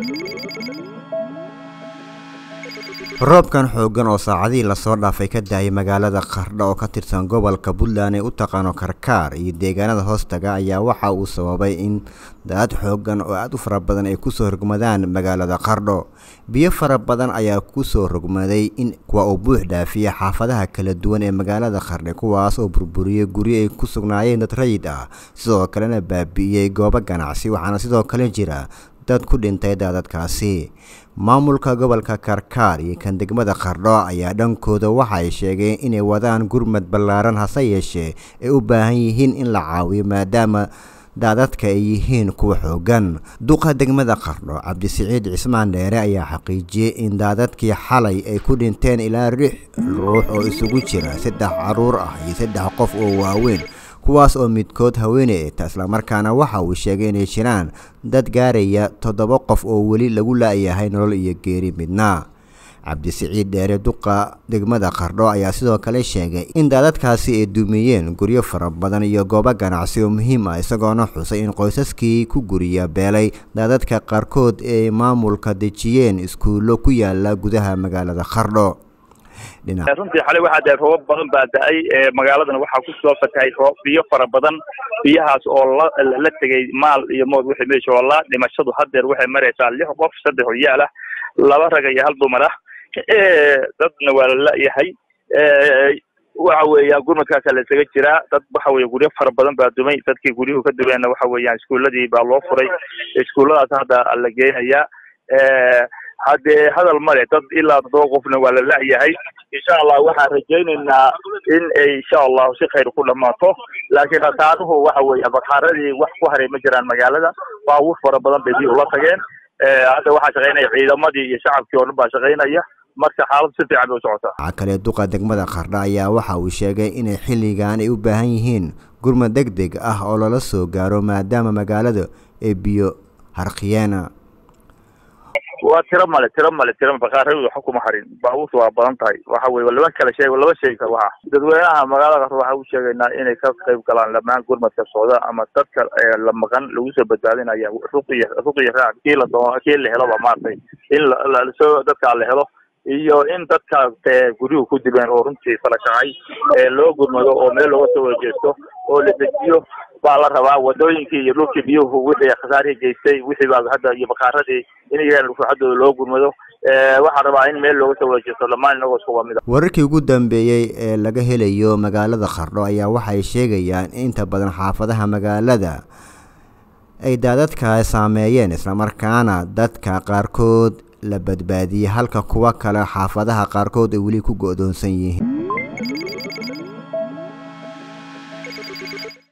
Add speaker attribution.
Speaker 1: roobkan xooggan oo saacadihii lasoo dhaafay ka daayay magaalada qardho oo ka tirsan gobolka puntland ee u taqaano karkaar iyo deegaanada hoostaga ayaa waxa uu sababay in daad xooggan oo aada u fara badan ay kusoo rogmadaan magaalada qardho biyo fara badan ayaa kusoo rogmaday in kuwa uu buux dhaafiya xaafadaha kala duwan ee magaalada qardhe kuwaas oo burburiyey guryo ay ku sugnaayeen dad rayid ah sidoo kalena baabi'iyey goobo ganacsi waxaana sidoo kale jira dad ku dhintay daadadkaasi maamulka gobolka karkaar iyo kan degmada qardho ayaa dhankooda waxa ay sheegeen inay wadaan gurmad ballaaran hase yeeshee ay u baahan yihiin in la caawiyo maadaama daadadka ay yihiin kuwa xoogan duqa degmada qardho cabdisiciid cismaan dheere ayaa xaqiijiyey in daadadkii xalay ay ku dhinteen ilaa lix ruux oo isugu jira saddex caruur ah iyo saddex qof oo waaweyn kuwaas oo midkood haweeney eta islamarkaana waxa uu sheegay inay jiraan dad gaaraya toddoba qof oo weli lagu la-yahay nolol iyo geeri midna cabdisiciid dheere duqa degmada qardho ayaa sidoo kale sheegay in daadadkaasi ay dumiyeen guryo fara badan iyo goobo ganacsi oo muhiim ah isagoona xusay in qoysaskii ku guriya beelay daadadka qaarkood ay maamulka dejiyeen iskuullo ku yaala gudaha magaalada qardho
Speaker 2: runtii xalay waxaa daay roobab badan baa da-ay magaaladan waxaa kusoo fatahay roob biyo fara badan biyahaas oo la la tegay maal iyo mood wixii meesha oola dhimashadu hadeer waxay maraysaa lix qof saddex oyaal ah laba rag iyo hal dumar ah dadna waa la la-yahay waxa weeyaan gurmadkaasa la isaga jiraa dad waxa weye guryo fara badan baa dumay dadkii guryuhu ka dumeenna waxa weeyaan iskuuladii baa loo furay iskuulladaas hadda la geenayaa haddee hadal male dad ilaa toddoba qofna waa la la-yahay insha allah waxaan rajaynaynaa in ay insha allahu si khayr ku dhamaato laakiin khasaaruhu waxa weeye bakaaradii wax ku haray ma jiraan magaalada baabuur fara badan bay biyo ula tageen hadda waxaa shaqaynaya ciidamadii iyo shacabkii oo dhan baa shaqaynaya marka xaalad si fiican bay u socotaa
Speaker 1: waxaa kale duqa degmada qardha ayaa waxa uu sheegay inay xilligan ay u baahan yihiin gurmad deg deg ah oo lala soo gaaro maadaama magaalada ay biyo harqiyeena
Speaker 2: waa tiro male tiro male tiro bakaaradu waxa kuma harin baabuurta waa badan tahay waxa weye laba kala sheeg laba sheegi kar waxa dadweynaha magaalada qardho waxaa u sheegaynaa inay ka qayb galaan dhamaan gurmadka socda ama dadka la maqan lagu soo badbaadinaya ruqiya ruqiya raac kii la doono kii la heloba maaragtay in lasoo dadka la helo iyo in dadka guryuhu ku dibeen oo runtii kala kacay loo gurmado oo meel looga soo wajeesto oo la dejiyo baa la rabaa wadooyinkii iyo dhulkii biyuhu wixii khasaarihii geystay wixii baa hadda iyo bakaaradii in iyagan ruuxadooda loo gurmado waxaa rabaa in meel looga soo wajeesto dhammaan inagoo isku wamid
Speaker 1: wararkii ugu dambeeyey ee laga helayo magaalada qardho ayaa waxay sheegayaan in inta badan xaafadaha magaalada ay daadadka saameeyeen islamarkaana dadka qaarkood la badbaadiyey halka kuwa kale xaafadaha qaarkood ay weli ku go-doonsan yihiin